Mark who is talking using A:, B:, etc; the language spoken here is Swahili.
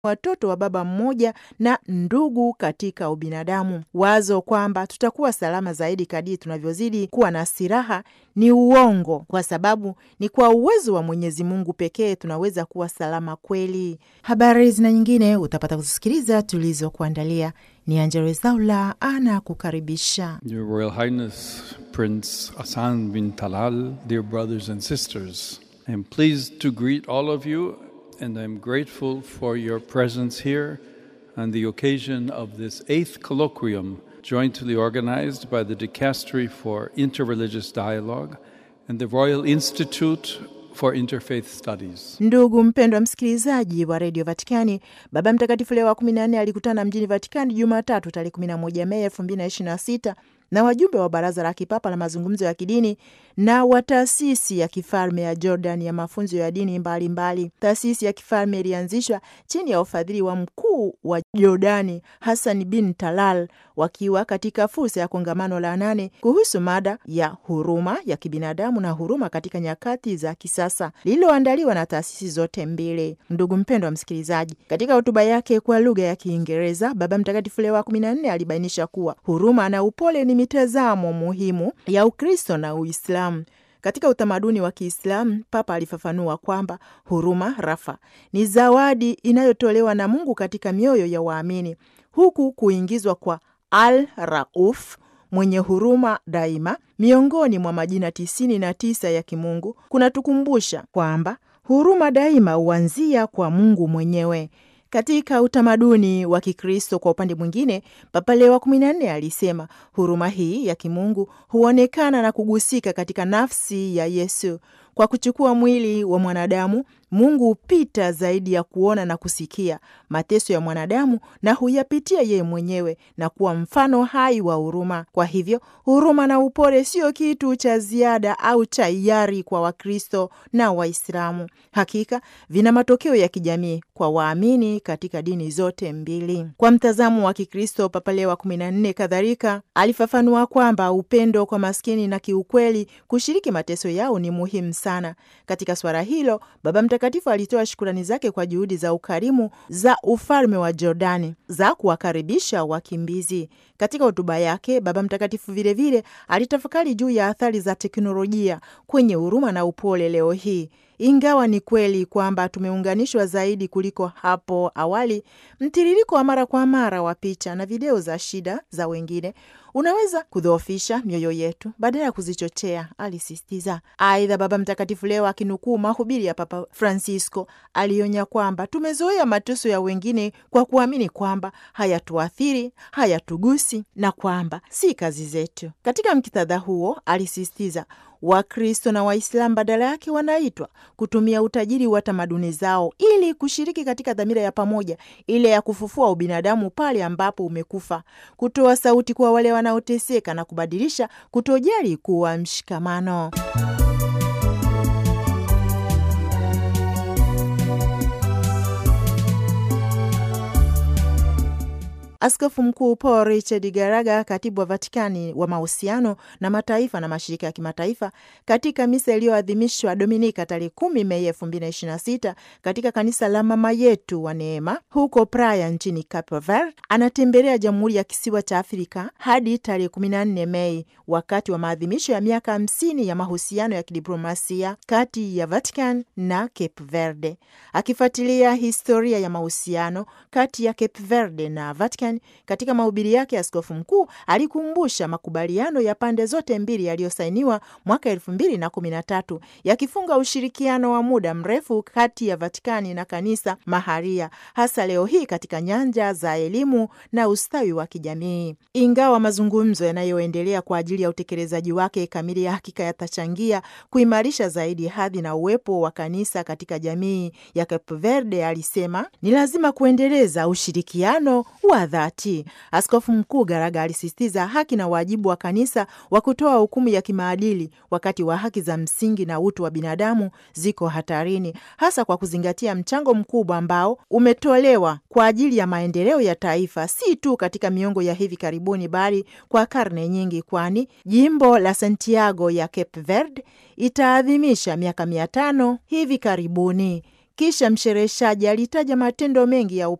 A: watoto wa baba mmoja na ndugu katika ubinadamu. Wazo kwamba tutakuwa salama zaidi kadiri tunavyozidi kuwa na silaha ni uongo, kwa sababu ni kwa uwezo wa Mwenyezi Mungu pekee tunaweza kuwa salama kweli. Habari zina nyingine utapata kuzisikiliza tulizokuandalia. Ni Angella Rwezaula ana kukaribisha.
B: Your Royal Highness Prince Hassan bin Talal, dear brothers and sisters, I am pleased to greet all of you and I'm grateful for your presence here on the occasion of this eighth colloquium jointly organized by the Dicastery for Interreligious Dialogue and the Royal Institute for Interfaith Studies.
A: Ndugu mpendwa msikilizaji wa redio Vatikani, Baba Mtakatifu Leo wa kumi na nne alikutana mjini Vatikani Jumatatu tarehe kumi na moja Mei elfu mbili na ishirini na sita na wajumbe wa Baraza la Kipapa la Mazungumzo ya Kidini na wa Taasisi ya Kifalme ya Jordan ya Mafunzo ya Dini Mbalimbali. Taasisi ya Kifalme ilianzishwa chini ya ufadhili wa mkuu wa Jordani Hassan bin Talal, wakiwa katika fursa ya kongamano la nane kuhusu mada ya huruma ya kibinadamu na huruma katika nyakati za kisasa lililoandaliwa na taasisi zote mbili. Ndugu mpendwa wa msikilizaji, katika hotuba yake kwa lugha ya Kiingereza, Baba Mtakatifu Leo wa kumi na nne alibainisha kuwa huruma na upole ni mitazamo muhimu ya Ukristo na Uislamu. Katika utamaduni wa Kiislamu, Papa alifafanua kwamba huruma rafa ni zawadi inayotolewa na Mungu katika mioyo ya waamini, huku kuingizwa kwa Al Rauf, mwenye huruma daima, miongoni mwa majina tisini na tisa ya kimungu kunatukumbusha kwamba huruma daima huanzia kwa Mungu mwenyewe. Katika utamaduni wa Kikristo, kwa upande mwingine, Papa Leo wa kumi na nne alisema huruma hii ya kimungu huonekana na kugusika katika nafsi ya Yesu. Kwa kuchukua mwili wa mwanadamu, Mungu hupita zaidi ya kuona na kusikia mateso ya mwanadamu na huyapitia yeye mwenyewe na kuwa mfano hai wa huruma. Kwa hivyo, huruma na upole sio kitu cha ziada au cha hiari kwa Wakristo na Waislamu. Hakika vina matokeo ya kijamii kwa waamini katika dini zote mbili. Kwa mtazamo wa Kikristo, Papa Leo wa kumi na nne kadhalika alifafanua kwamba upendo kwa maskini na kiukweli kushiriki mateso yao ni muhimu sana. Katika swala hilo, Baba Mtakatifu alitoa shukurani zake kwa juhudi za ukarimu za ufalme wa Jordani za kuwakaribisha wakimbizi. Katika hotuba yake, Baba Mtakatifu vilevile alitafakari juu ya athari za teknolojia kwenye huruma na upole leo hii. Ingawa ni kweli kwamba tumeunganishwa zaidi kuliko hapo awali, mtiririko wa mara kwa mara wa picha na video za shida za wengine unaweza kudhoofisha mioyo yetu badala ya kuzichochea, alisisitiza. Aidha, Baba Mtakatifu leo akinukuu mahubiri ya Papa Francisco alionya kwamba tumezoea mateso ya wengine kwa kuamini kwamba hayatuathiri, hayatugusi na kwamba si kazi zetu. Katika mkitadha huo, alisisitiza Wakristo na Waislamu badala yake wanaitwa kutumia utajiri wa tamaduni zao ili kushiriki katika dhamira ya pamoja ile ya kufufua ubinadamu pale ambapo umekufa, kutoa sauti kwa wale wanaoteseka na kubadilisha kutojali kuwa mshikamano. Askofu Mkuu Paul Richard Garaga, katibu wa Vatikani wa mahusiano na mataifa na mashirika ya kimataifa, katika misa iliyoadhimishwa Dominika tarehe kumi Mei elfu mbili na ishirini na sita katika kanisa la Mama Yetu wa Neema huko Praia nchini Cape Verde, anatembelea Jamhuri ya Kisiwa cha Afrika hadi tarehe kumi na nne Mei wakati wa maadhimisho ya miaka hamsini ya mahusiano ya kidiplomasia kati ya Vatican na Cape Verde, akifuatilia historia ya mahusiano kati ya Cape Verde na Vatican. Katika mahubiri yake, askofu mkuu alikumbusha makubaliano ya pande zote mbili yaliyosainiwa mwaka elfu mbili na kumi na tatu yakifunga ushirikiano wa muda mrefu kati ya Vatikani na kanisa maharia, hasa leo hii katika nyanja za elimu na ustawi wa kijamii. Ingawa mazungumzo yanayoendelea kwa ajili ya utekelezaji wake kamili ya hakika yatachangia kuimarisha zaidi hadhi na uwepo wa kanisa katika jamii ya Cape Verde, alisema ni lazima kuendeleza ushirikiano wa dhati. Askofu Mkuu Garaga alisisitiza haki na wajibu wa kanisa wa kutoa hukumu ya kimaadili wakati wa haki za msingi na utu wa binadamu ziko hatarini, hasa kwa kuzingatia mchango mkubwa ambao umetolewa kwa ajili ya maendeleo ya taifa, si tu katika miongo ya hivi karibuni, bali kwa karne nyingi, kwani jimbo la Santiago ya Cape Verde itaadhimisha miaka mia tano hivi karibuni. Kisha mshereheshaji alitaja matendo mengi ya